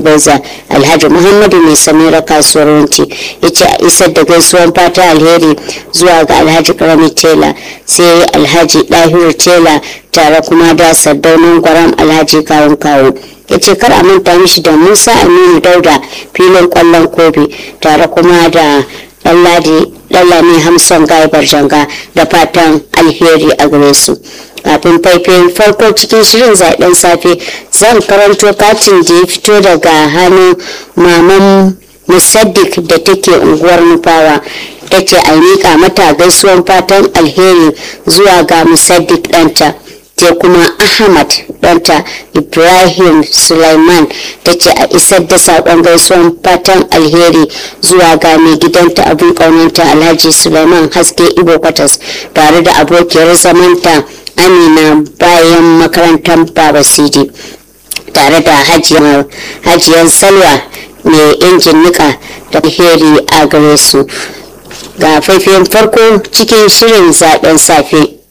beza alhaji muhammadu mai samira kasuwar wanci ya ce a isar da gaisuwan fata alheri zuwa ga alhaji karami tela sai alhaji dahiru tela tare kuma da sardaunin gwaram alhaji kawun kawo ya ce kar a manta mishi da musa aminu dauda filin kwallon kobe tare kuma da ɗanlami hamson gaibar janga da fatan alheri a gare su kafin faifayin farko cikin shirin zaɓen safe zan karanto katin da ya fito daga hannun maman musaddik da take unguwar nufawa ta ce a miƙa mata gaisuwan fatan alheri zuwa ga musaddik ɗanta sai kuma ahmad ɗanta ibrahim sulaiman ta ce a isar da saƙon gaisuwan fatan alheri zuwa ga mai gidanta abin ƙaunanta alhaji sulaiman haske ibo kwatas tare da abokiyar zamanta amina bayan makarantar baba sidi tare da hajiyar salwa mai injin nika da alheri a gare su ga faifayen farko cikin shirin zaben safe